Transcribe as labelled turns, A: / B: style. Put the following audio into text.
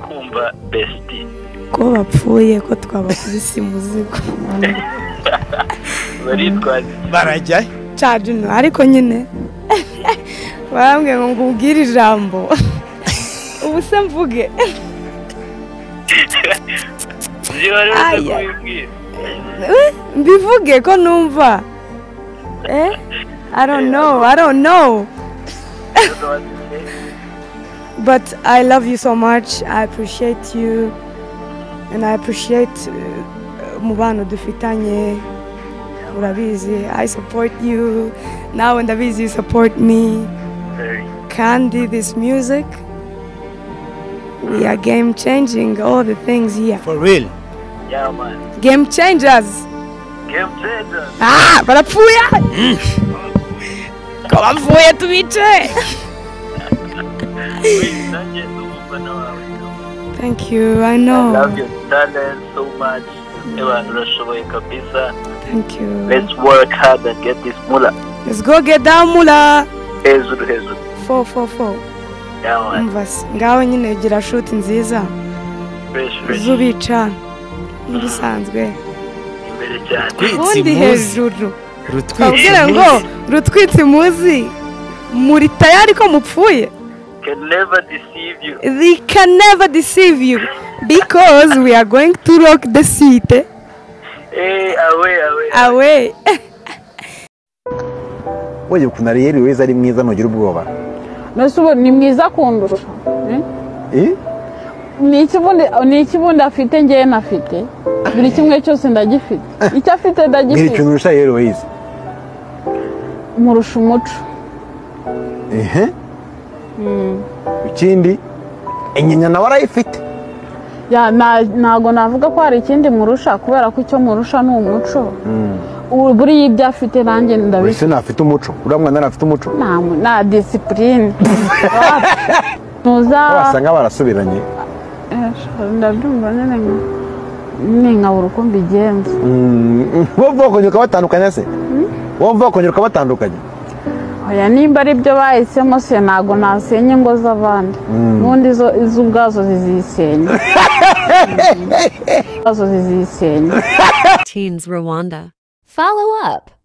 A: kumva besiti
B: ko bapfuye ko twabakubise umuzigo
A: baritwaza
C: barajyayo
B: cajino ariko nyine barambwiye ngo ngubwire ijambo ubu se mvuge
A: ibyo wari uzi
B: Aya.
A: kubibwira
B: Eh, mbivuge ko numva eh i don't know i don't know but i love you so much i appreciate you and i appreciate uh, umubano dufitanye urabizi i support you nawe ndabizi you support me kandi this music we are game changing all the things here
C: for real
A: yamani
B: game changers
A: gemu cenja
B: Ah, barapfuye ko bapfuye tubice
A: nanjye n'umufana wawe
B: thank you i
A: I
B: know
A: love your talent so much abantu urashoboye kabisa
B: thank you
A: let's work hard and get this mula
B: let's go get down mula
A: hejuru hejuru
B: 444
A: yamani
B: umva se ngaho nyine gira shoot nziza
A: fresh fresh
B: zubica n'ibisanzwe
A: imbere cyane
B: ubundi hejuru
C: rutwitse
B: twabwira ngo rutwitse muzi muri tayari ko mupfuye
A: can never deceive you
B: they can never deceive you because we are going to rock the city
A: eh awe awe
B: away
D: wowe ukuntu ariyeri weza ari mwiza ntugira ubwoba
E: mbese ubu ni mwiza kundusha eh?
D: Eh?
E: ni iki bundi- ni iki bundi afite ngewe nafite buri kimwe cyose ndagifite icyo afite
D: mbwira
E: ndagifite
D: ikintu urusha rero wize
E: murusha umuco
D: ehe ikindi inyinya nawe arayifite
E: Ya, na- ntabwo navuga ko hari ikindi murusha kubera ko icyo murusha ni umuco Ubu buriya ibyo afite nanjye
D: buri
E: ndabifite
D: se ntafite umuco uriya mwana ntafite umuco
E: nta mu- nta disipurine ntuza
D: wasanga barasubiranye
E: Eh, ndabyumva nyine nka- nyine nkabura uko mbigenza
D: Mm, wumva wakongera ukabatandukanya se wumva wakongera ukabatandukanya
E: oya nimba ari byo bahisemo se ntabwo nasenya ingo z'abandi ubundi izo izo ubwazo zizisenya ubwazo zizisenya
F: Teens Rwanda. Follow up.